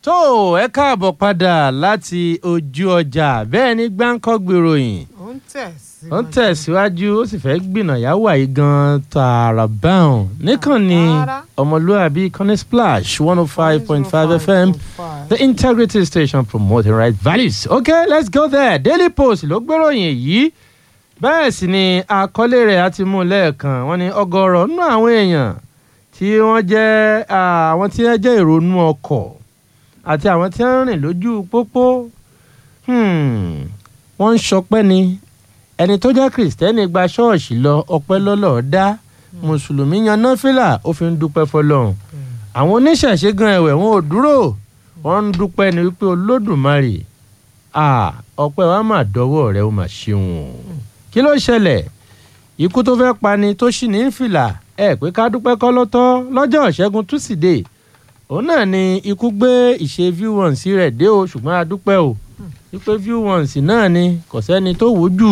tó ẹ káàbọ̀ padà láti ojú ọjà bẹ́ẹ̀ ni gbáǹkọ́ gbèròyìn ó ń tẹ̀síwájú. ó ń tẹ̀síwájú ó sì fẹ́ gbìnàyà wàyí gan tààrà báwọn nìkan ni Tààrà. ọmọlúwàbí kọ́ni splash one oh five point five fm the integrity station promoting right values okay let's go there daily post ló gbéròyìn yìí bẹ́ẹ̀ sì ni àkọlé rẹ̀ á ti mú un lẹ́ẹ̀kan wọ́n ní ọgọ́rọ̀ nínú àwọn èèyàn tí wọ́n jẹ́ ah, àwọn tí wọ́n jẹ́ ìrònú ọkọ̀ àti àwọn tí wọ́n ń rìn lójú pópó hmm, wọ́n ń ṣọpẹ́ ni ẹni tó jẹ́ kìrìsìtẹ́nì gba ṣọ́ọ̀ṣì lọ ọpẹ́ lọ́lọ́ọ̀ dá mùsùlùmí yan náfìlà ó fi ń dúpẹ́ fọlọ́run àwọn oníṣẹ̀ṣe gan ẹ̀wẹ̀ wọn ò dúró wọ́n ń dúpẹ́ ni wípé olódùmarè ah, ọpẹ́ wa mà dọ́wọ́ rẹ ó mà ṣeun o kí ló ṣẹlẹ̀ ikú tó fẹ́ pani tó ṣì ní fìlà ẹ pé ká dúpẹ́ kọ́ ló tọ́ lọ́jọ́ ìṣẹ́gun túsídẹ̀ẹ́ òun náà ni ikú gbé ìṣe view ones rẹ̀ dé o ṣùgbọ́n a dúpẹ́ o wípé view ones náà ni kò sẹ́ni tó wò jù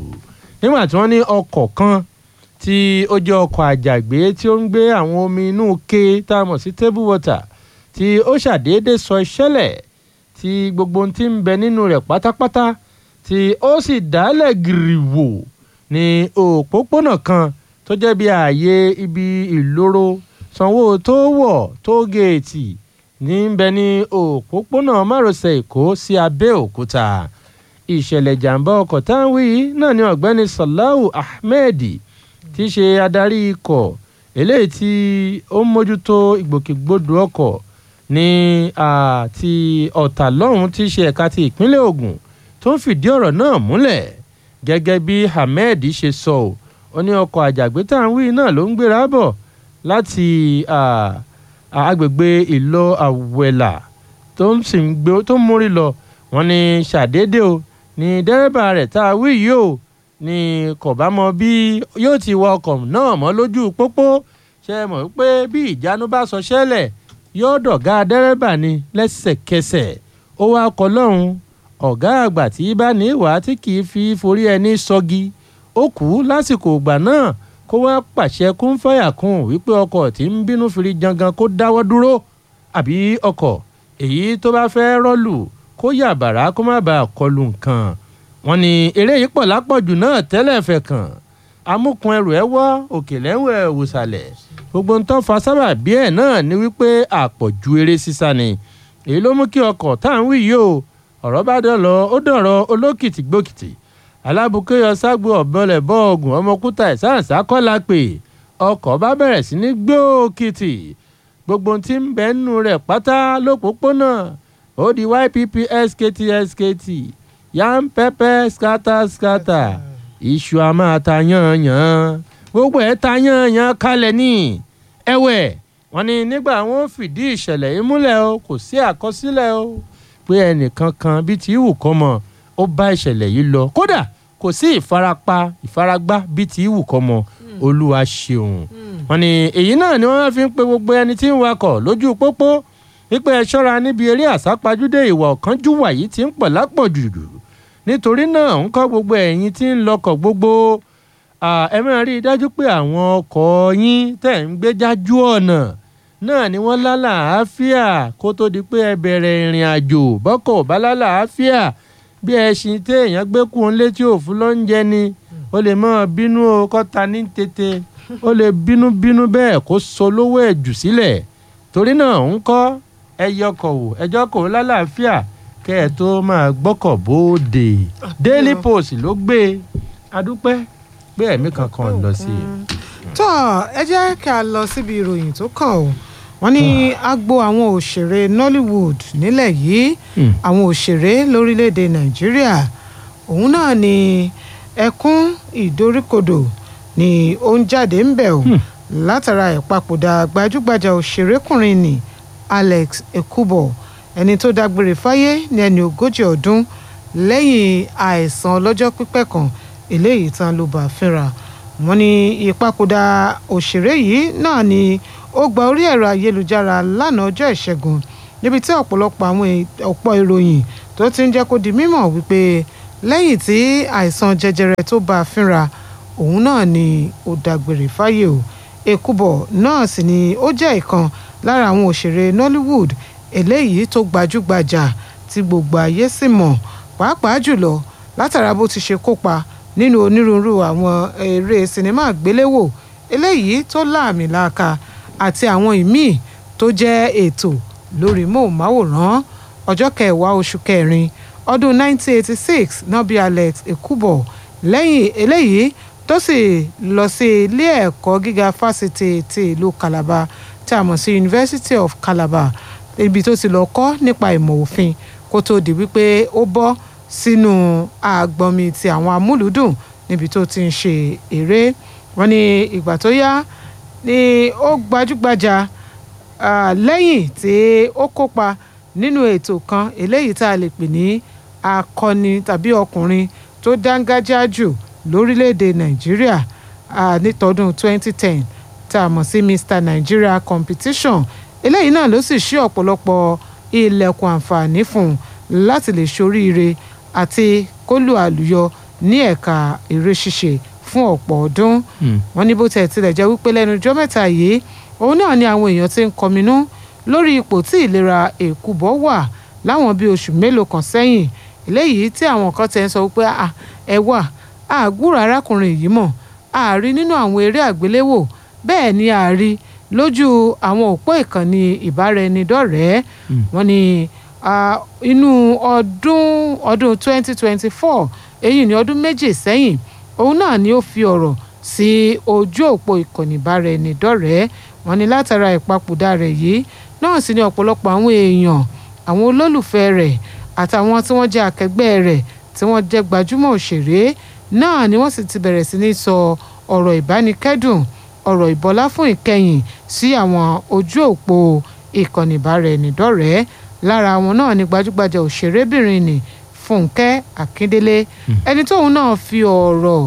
nígbà tí wọ́n ní ọkọ̀ kan tí ó jẹ́ ọkọ̀ àjàgbé tí ó ń gbé àwọn omi inú ke tá a mọ̀ sí table water tí ó ṣàdédé sọ ìṣẹ̀lẹ̀ tí gbogbo ohun tí ń bẹ nínú rẹ̀ pátápátá tí ó sì dálẹ̀ gìrìwò ní òpópónà kan tó jẹ́ bí ààyè ibi ìloro sanwó tó wọ̀ tó géètì ní ń bẹ ní òpópónà márosẹ̀ èkó sí abẹ́òkúta ìṣẹ̀lẹ̀ ìjàmbá ọkọ̀ táwọn yìí náà ni ọ̀gbẹ́ni salahu ahmed tí í ṣe adarí ikọ̀ eléyìí tí ó ń mójútó ìgbòkègbodò ọkọ̀ ní ah, ti ọ̀tà lọ́hùn tí í ṣe ẹ̀ka ti ìpínlẹ̀ ogun tó ń fìdí ọ̀rọ̀ náà múlẹ̀ gẹ́gẹ́ bí ahmed ṣe sọ ọ́ ó ní ọkọ̀ àjàgbé tá à ń wí náà ló ń gbéra bọ̀ láti ah, ah, agbègbè ìlọ àwẹ̀là tó ń sì ń gbé tó ń mórí lọ wọ́n ní ṣàdédé o ní dẹ́rẹ́bà rẹ̀ tá a wí yìí o ní kò bá mọ bí yóò ti wa ọkọ̀ náà mọ́ lójú pópó ṣe mọ̀ pé bí ìjánu bá sọ ṣẹlẹ̀ yóò dọ̀gá dẹ́rẹ́bà ni lẹ́sẹ̀kẹsẹ̀ ó wá kọ lọ́hùn ọ̀gá àgbà tí bá ní ìwà tí kì í fi forí ẹni sọgi ó kú lásìkò ìgbà náà kó wá pàṣẹ kún fàyà kún wípé ọkọ̀ tí ń bínú firi jangan kó dáwọ́ dúró àbí ọkọ̀ èyí tó bá fẹ́ rọ́ọ̀lù kó yà bàrá kó má bàa kọlu nǹkan wọn ni eré yìí pọ̀ lápọ̀jù náà tẹ́lẹ̀ fẹ̀ kàn amúkun ẹrù ẹ wọ́ òkè lẹ́wọ̀ ẹ̀ wòsàlẹ̀ gbogbo ń tọ́ fa sábà bí ẹ̀ náà ni wípé àpọ̀jù eré sísá ni èyí ló mú kí ọkọ̀ tá à ń wí yìí o ọ̀rọ̀ bá dọ̀lọ́ ó dọ̀rọ̀ olókìtì gbókìtì alábùkéyọ ságbo ọ̀bọ̀lẹ̀ bọ́ọ̀gùn ọmọkúta ìsáàsá kọ́lá pé ọkọ̀ bá bẹ̀rẹ̀ sí ní gbókìtì gbogbo tí ń bẹ nínú rẹ̀ pátá lópòpónà ó di ypp skt skt yam pẹpẹ skata skata iṣu a máa ta yànyàn gbogbo ẹ̀ ta yànyàn kalẹ̀ ní ẹ̀wẹ̀ wọ́n ní nígbà wọn fìdí ìṣẹ̀lẹ̀ yìí múlẹ̀ o kò sí àkọsílẹ̀ o pé ẹnìkan kan bíi ti ìwù kọ́ mọ́ ó bá ìṣẹ̀lẹ̀ yìí lọ kódà kò sí ìfarapa ìfaragbá bíi ti ìwù kọ́ mọ́ olúwa ṣeun wọ́n ní èyí náà ni wọ́n fi ń pe gbogbo ẹni tí ń wakọ̀ lójú pópó wípé ẹ ṣọ́ra níbi eré àsápajúdé ìwà ọ̀kánjúwà yìí ti ń pọ̀ lápọ̀jù nítorí náà ń kọ́ gbogbo ẹ̀yin tí ń lọkọ̀ gbogbo ah, ẹ máa rí i dájú pé àwọn ọkọ̀ yín tẹ̀ ń gbé jájú ọ̀nà náà ni wọ́n lálàáfíà kó tó di pé ẹ bẹ̀rẹ̀ ìrìn àjò bọ́kọ̀ ò bá lálàáfíà bí ẹṣin téèyàn gbé kú ń létí òfin ló ń jẹ ni ó lè máa bínú o kọ́ta ní tètè ó lè bínú bínú bẹ́ẹ̀ kó so lówó ẹ̀ jù sílẹ̀ torí náà ń kọ́ ẹ yọkọ̀ wò ẹjọ́ kò lálàáfíà kẹ́ ẹ tó máa gbọ́kọ̀ bóde daily post ló gbé e adúpẹ́ pé ẹ̀mí kankan lọ sí i. tó ẹ jẹ́ kí a lọ síbi ìròyìn tó kàn ó wọ́n ní agbo àwọn òṣèré nollywood nílẹ̀ yìí Hmm. àwọn òṣèré lórílẹ̀‐èdè nàìjíríà òun náà ni ẹkún ìdoríkodò ni ó ń jáde ń bẹ̀ ọ́ látara ìpapòdà gbajúgbajà òṣèrékùnrin ni alex ekubo ẹni tó dágbére fáyé ní ẹni ogójì ọdún lẹ́yìn àìsàn ọlọ́jọ́ pípẹ́ kan eléyìí tán ló bá fínra wọ́n ní ìpapòdà òṣèré yìí náà ni ó gba orí ẹ̀rọ ayélujára lánàá ọjọ́ ìṣẹ́gun níbi tí ọ̀pọ̀lọpọ̀ àwọn è- ọ̀pọ̀ ìròyìn tó ti ń jẹ́ kó di mímọ̀ wípé lẹ́yìn tí àìsàn jẹjẹrẹ tó bá a fínra òun náà ni ó dágbére fáyé o èkúbọ̀ náà sì ni ó jẹ́ ìkan lára àwọn òṣèré nollywood eléyìí tó gbajúgbajà tí gbogbo ayé sì mọ̀ pàápàá jùlọ látara bó ti ṣe kópa nínú onírúurú àwọn eré sinimá àgbéléwò eléyìí tó láàmìlaaka àti àwọn ìmíì tó jẹ́ ètò lórí móhùnmáwòrán ọjọ́ kẹwàá oṣù kẹrin ọdún 1986 náà bí alex ekubo lẹ́yìn eléyìí tó sì lọ sí ilé ẹ̀kọ́ gíga fásitì ti ìlú calabar tí a mọ̀ sí university of calabar ibi tó ti lọ kọ́ nípa ìmọ̀ òfin kó tó di wípé ó bọ́ sínú àgbọ̀nmi ti àwọn amúlùúdùn níbi tó ti ń ṣe eré wọn ní ìgbà tó yá ni ó gbajúgbajà lẹ́yìn tí ó kópa nínú ètò kan eléyìí tá a lè pè ní akọni tàbí ọkùnrin tó dángájá jù lórílẹ̀‐èdè nàìjíríà nítọdún 2010 tá a mọ̀ sí Mr Nigeria competition eléyìí náà ló sì ṣí ọ̀pọ̀lọpọ̀ ilẹ̀kùn àǹfààní fún un láti lè ṣoríire àti kólú àlùyọ ní ẹ̀ka eré ṣíṣe fún ọ̀pọ̀ ọdún wọn ní bó tẹ̀ tilẹ̀ jẹ́ wípé lẹ́nu ọjọ́ mẹ́ta yìí òun náà ni àwọn èèyàn ti ń kọminú lórí ipò tí ìlera èkúbọ̀ wà láwọn bíi oṣù mélòó kan sẹ́yìn eléyìí tí àwọn kan tẹ̀ ń sọ wípé ẹ wà àgúrò arákùnrin yìí mọ̀ àárí nínú àwọn eré àgbéléwò bẹ́ẹ̀ ni àárí lójú àwọn òpó ìkànnì ìbáraẹnidọ́rẹ̀ẹ́ wọn ni inú ọdún ọdún 2024 èyí ni ọdún méjì sẹ́yìn òun náà ni ó fi ọ̀rọ̀ sí ojú òpó ìkànnì ìbáraẹnidọ́rẹ̀ẹ́ wọn ni látara ìpapòdà rẹ̀ yìí náà sì ni ọ̀pọ̀lọpọ̀ àwọn èèyàn àwọn olólùfẹ́ rẹ̀ àtàwọn tí wọ́n jẹ́ akẹgbẹ́ rẹ̀ tí wọ́n jẹ́ gbajúmọ̀ òṣèré náà ni wọ́n sì ti bẹ̀rẹ̀ sí ní sọ ọ̀rọ̀ ìbánikẹ́dùn ọ̀rọ̀ ìbọlá fún ìkẹyìn sí àwọn ojú òpó ìkànnì ìbáraẹnidọ́rẹ̀ẹ́ lára wọn náà ni gbajúgbajà òṣèrébìnrin ni Fúnkẹ́ Akíndélé ẹni tóun náà fi ọ̀rọ̀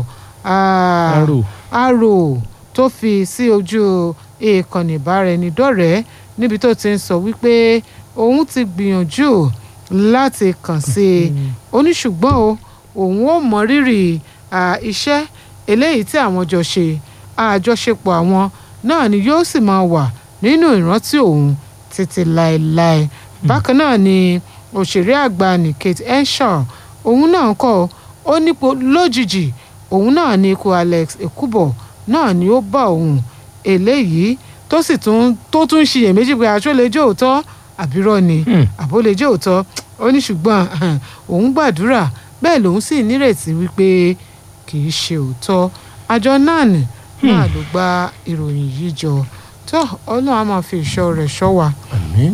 àrò tó fi sí ojú ìkànnì ìbáraẹnidọ́rẹ̀ẹ́ níbi tó ti ń sọ wípé òun ti gbìyànjú láti kàn sí i ó ní ṣùgbọ́n o òun ò mọ rírì iṣẹ́ eléyìí tí àwọn jọ ṣe àjọṣepọ̀ àwọn náà ni yóò sì máa wà nínú ìrántí òun títí láéláé bákan náà ni òṣèré àgbà ní Kate Henshaw òun náà kọ ó nípo lójijì òun náà ní ikú Alex Ekubo náà ni ó bá òun eléyìí tó sì tún tó tún ṣiyèméjì pé aṣọ lè jẹ́ òótọ́ àbírọ́ ni àbó lè jẹ́ òótọ́ ó ní ṣùgbọ́n òun gbàdúrà bẹ́ẹ̀ lòun sì nírètí wípé kì í ṣe òótọ́ àjọ nan náà ló gba ìròyìn yìí jọ tó ọlọ́run á máa fi ìṣọ́ rẹ̀ ṣọ́ wa. àmín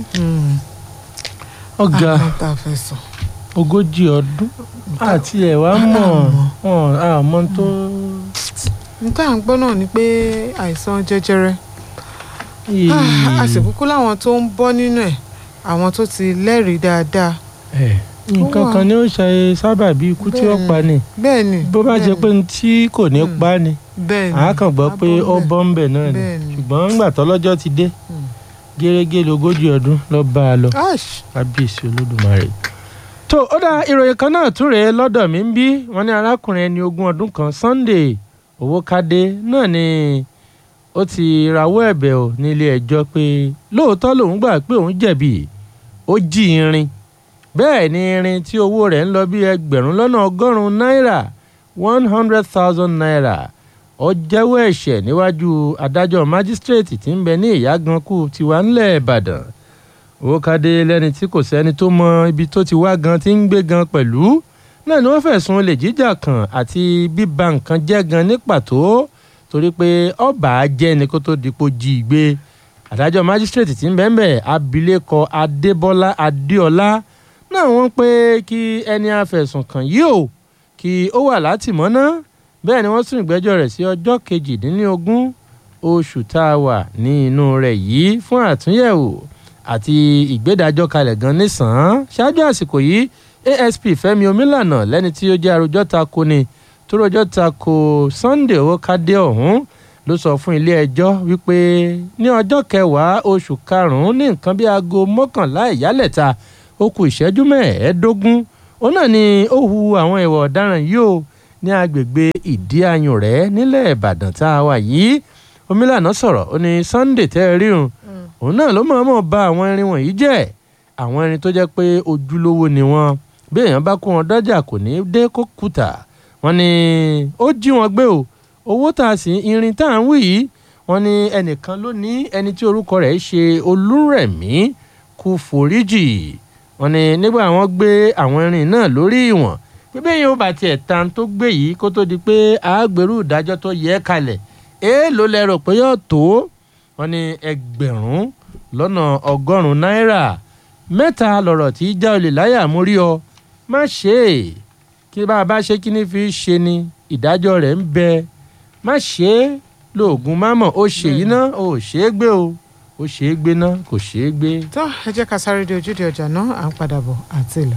ọ̀gá àwọn tá a fẹ́ sọ. ogójì ọdún àti ẹ̀ wá mọ̀ àmọ́ tó. níta à ń gbọ́ náà ni pé àìsàn jẹjẹrẹ a sì kúkú láwọn tó ń bọ́ nínú ẹ̀ àwọn tó ti lẹ́rìí dáadáa. nǹkan kan ni ó ṣe sábà bí ikú tí ó pa ni bẹ́ẹ̀ ni bó bá jẹ́ pé tí kò ní pa ni bẹ́ẹ̀ ni àá kàn gbọ́ pé ó bọ́ ń bẹ̀ náà ni bẹ́ẹ̀ ni. ṣùgbọ́n ńgbà tọ́lọ́jọ́ ti dé gẹ́gẹ́ lógójì ọdún ló bá a lọ ash kábíyèsí olódùmarè. tó ó dá ìròyìn kan náà tún rèé lọ́dọ̀ mi ń bí wọ́n ní arákùnrin ẹni ogún ọdún kan Sunday Owókadé náà ni ó ti rawọ́ ẹ̀bẹ̀ ò nílé ẹjọ́ pé lóòótọ́ lòun gbà pé òun jẹ̀bi ó jí irin bẹ́ẹ̀ ni irin tí owó rẹ̀ ń lọ bí ẹgbẹ̀rún lọ́nà ọgọ́rùn-ún náírà one hundred thousand naira ó jẹ́wọ́ ẹ̀ṣẹ̀ níwájú adájọ́ májísírèètì tí ń bẹ ní ìyágankù tiwa ńlẹ̀ ìbàdàn Owókadé lẹ́ni tí kò sẹ́ni tó mọ ibi tó ti wá gan tí ń gbé gan pẹ̀lú náà ni wọ́n fẹ̀sùn olè jíjà kan àti bíba nǹkan jẹ́ gan ní pàtó torí pé ọba jẹ́ ni kó tó dipò jí i gbé adájọ́ májísírèètì tí ń bẹ ń bẹ abilékọ adébọ́lá adéọlá náà wọ́n pé kí ẹni afẹ̀sùn kàn yìí ó kí ó wà látìmọ́ná bẹ́ẹ̀ ni wọ́n sún ìgbẹ́jọ́ rẹ̀ sí ọjọ́ kejìdínlógún oṣù tá a wà ní inú rẹ̀ yìí fún àtúnyẹ̀wò àti ìgbédájọ́ kalẹ̀ gan nísàn-án ṣáájú àsìkò yìí asp fẹ́mi omílànà lẹ́ni tí ó jẹ́ arojọ́ ta ko ni tó rojọ́ ta ko sunday owókadé ọ̀hún ló sọ fún ilé ẹjọ́ wípé ní ọjọ́ kẹwàá oṣù karùn-ún ní nǹkan bíi aago mọ́kànlá ìyálẹ̀ta ó kù ìṣẹ́jú mẹ́ẹ̀ẹ́dógún òun náà ni ó hu àwọn ìwà ọ̀daràn yìí ó ní agbègbè ìdí ayùn rẹ̀ nílẹ̀ ìbàdàn tá a wà yìí omílànà sọ̀rọ̀ ó ní sunday tẹ́ ẹ ríhun òun náà ló mọ̀ọ́mọ̀ ba àwọn irin wọ̀nyí jẹ́ àwọn ẹni tó jẹ́ pé ojúlówó ni wọ́n bí èèyàn bá kó wọn dọ́jà kò ní dé kó kùtà wọ́n ní ó jí wọn gbé o owó tá a sì irin tá à ń wí yìí wọ́n ní ẹnìkan ló ní ẹni tí orúkọ rẹ̀ ṣe olúrẹ̀mí kú foríjì wọ́n ní nígbà wọ́n gbé àwọn irin náà lórí ìwọ̀n pé bẹ́ẹ̀ yóò bá tiẹ̀ tan tó gbé yìí kó tó di pé àágbèrú ìdájọ́ tó yẹ kalẹ̀ èèlò lẹ́rọ pé yóò tó wọ́n ní ẹgbẹ̀rún lọ́nà ọgọ́rùn-ún náírà mẹ́ta lọ̀rọ̀ tí já olè láyà mú rí ọ má ṣe é kí bá a bá ṣe kíní fi ṣe ni ìdájọ́ rẹ̀ ń bẹ má ṣe é lóògùn mámọ̀ ó ṣe yìí ná ó ṣe é gbé o ó ṣe é gbé ná kò ṣe é gbé. tó ẹ jẹ́ ká sáré de ojúde ọjà náà à ń padà bọ̀ àti ìlọ.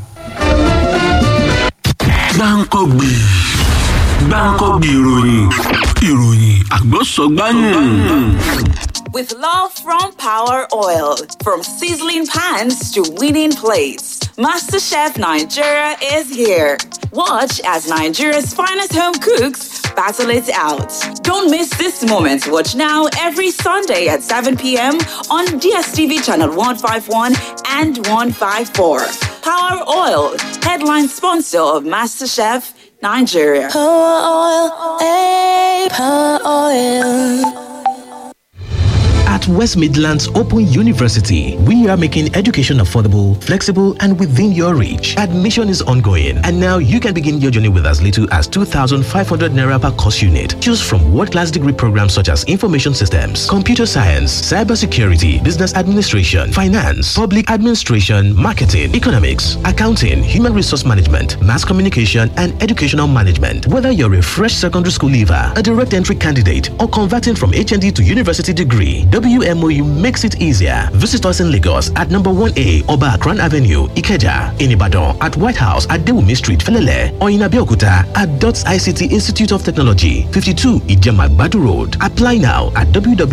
gbáǹkọ́gbì gbáǹkọ́gbì ìròyìn ìròyìn àgbọ̀sọ̀gbáyùn. With love from Power Oil, from sizzling pans to winning plates, MasterChef Nigeria is here. Watch as Nigeria's finest home cooks battle it out. Don't miss this moment. Watch now every Sunday at 7 p.m. on DSTV channel 151 and 154. Power Oil, headline sponsor of MasterChef Nigeria. Power oil, eh, power oil. At West Midlands Open University, we are making education affordable, flexible, and within your reach. Admission is ongoing, and now you can begin your journey with as little as 2,500 naira per course unit. Choose from world-class degree programs such as information systems, computer science, cybersecurity, business administration, finance, public administration, marketing, economics, accounting, human resource management, mass communication, and educational management. Whether you're a fresh secondary school leaver, a direct entry candidate, or converting from HND to university degree, WMOU makes it easier. Visit us in Lagos at number 1A Oba Akran Avenue, Ikeja, in Ibadan, at White House at Dewumi Street, Felele, or in Abeokuta at DOTS ICT Institute of Technology, 52 Ijemagbadu Road. Apply now at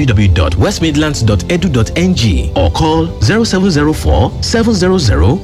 www.westmidlands.edu.ng or call 0704 700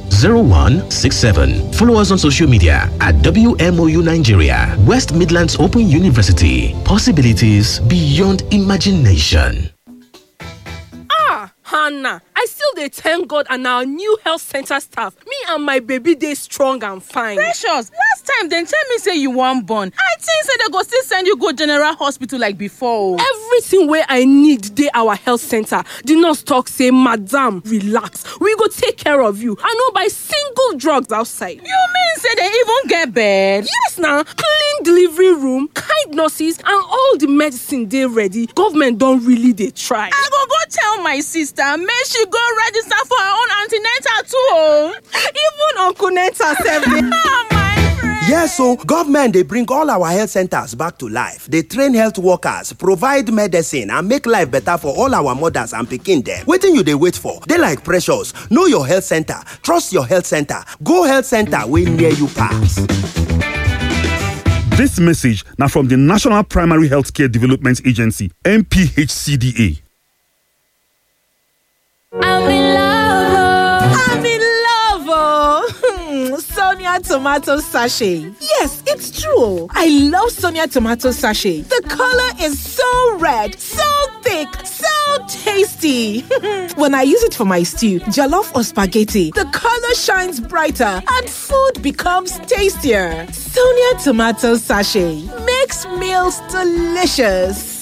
0167. Follow us on social media at WMOU Nigeria, West Midlands Open University. Possibilities beyond imagination. ah hannah i still dey thank god and our new health center staff me and my baby dey strong and fine. precious last time dem tell me say you wan born i think say dem go still send you go general hospital like before o. everything wey i need dey our health center the nurse talk say madam relax we go take care of you i no buy single drugs outside. you mean say dem even get bed. yes na clean delivery room kind nurses and all the medicine dey ready government don really dey try. i go go tell my sister make she go register for her own an ten atal too o. even uncle nenta sef dey. ah my friend. Yes, so government they bring all our health centers back to life. They train health workers, provide medicine, and make life better for all our mothers and pikin them. Waiting you they wait for. They like precious. Know your health center. Trust your health center. Go health center way near you pass. This message now from the National Primary Healthcare Development Agency, NPHCDA. I'm in love. I'm in love, oh. Sonia tomato sachet. Yes, it's true. I love Sonia tomato sachet. The color is so red, so thick, so tasty. when I use it for my stew, jollof or spaghetti, the color shines brighter and food becomes tastier. Sonia tomato sachet makes meals delicious.